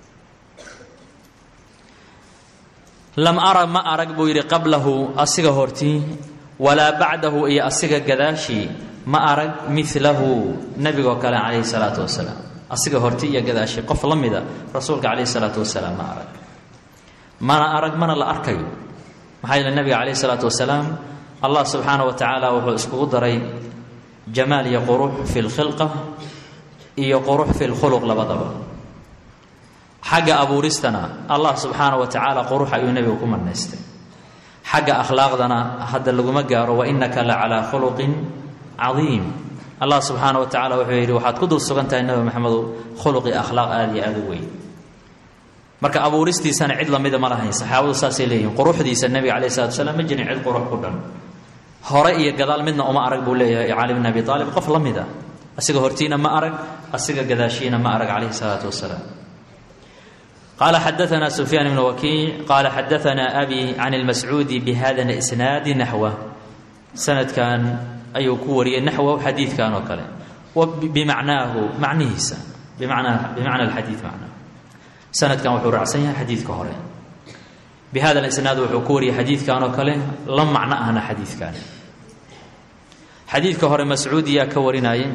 lam ara ma arag buu yidhi qablahu asiga hortii walaa bacdahu iyo asiga gadaashii ma arag milahu nebigoo kale calayhi salaatu wasalaam asiga hortii iyo gadaashii qof la mida rasuulka calayhi salaatu wasalaam ma arag mana arag mana la arkayo maxaa yeele nebiga calayhi salaatu wasalaam allah subxaana wa tacaala wuxuu iskugu daray jamaal iyo qurux fi lkhilqa iyo qurux fi lkhuluq labadaba xagga abuuristana allah subxaana wa tacaala qurux ayuu nebigu ku marnaystay xagga akhlaaqdana hadda laguma gaaro wa innaka la calaa khuluqin cadiim allah subxaana wa tacala wuxuu yidhi waxaad ku dul sugan tahay nebi maxamedow khuluqi akhlaaq aada iyo aada u weyn marka abuuristiisana cid lamida ma lahayn saxaabadu saasay leeyihin quruxdiisa nebiga calayh salatu wasalaam ma jirin cid qurux ku dhan hore iyo gadaal midna uma arag buu leeyahay cali bn abi aalib qof la mida asiga hortiina ma arag asiga gadaashiina ma arag calayhi salaatu wasalaam qaala xadaanaa sufyaan ibnu wakiic qaala xadaanaa abi can ilmascuudi bihada isnaadi naxwa sanadkan ayuu ku wariyey naxwahu xadiidkan oo kale wa bimacnaahu macnihiisa bimacnaa bimacna alxadiid macnaa sanadkan wuxuu raacsan yahay xadiidka hore bi hada isnaad wuxuu ku wariyey xadiidkan oo kale la macno ahna xadiidkan xadiidka hore mascuud yaa ka warinaaye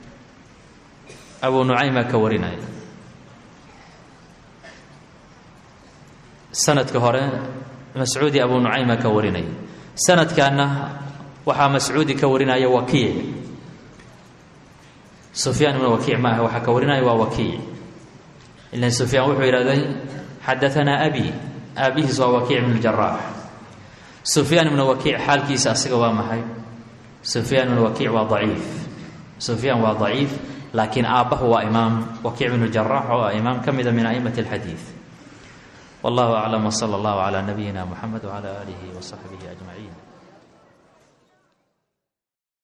abu nucaymaa ka warinaya sanadka hore mascuudi abu nucayma ka warinaya sanadkanna waxaa mascuudi ka warinaya wakiic sufyaan ibnu wakiic maaha waxaa ka warinaya waa wakiic ilan sufyaan wuxuu yidhahday xadaanaa abi aabihiis waa wakiic ibnu jaraax sufyaan ibnu wakiic xaalkiisa asiga waa maxay sufyaan ibnu wakiic waa daciif sufyaan waa daciif laakiin aabbahu waa imaam wakiic ibnu jaraax oo ah imaam ka mida min a'immati alxadiid wallahu aclam wsala allahu calaa nabiyina muxamed wcala aalihi wasaxbihi ajmaciin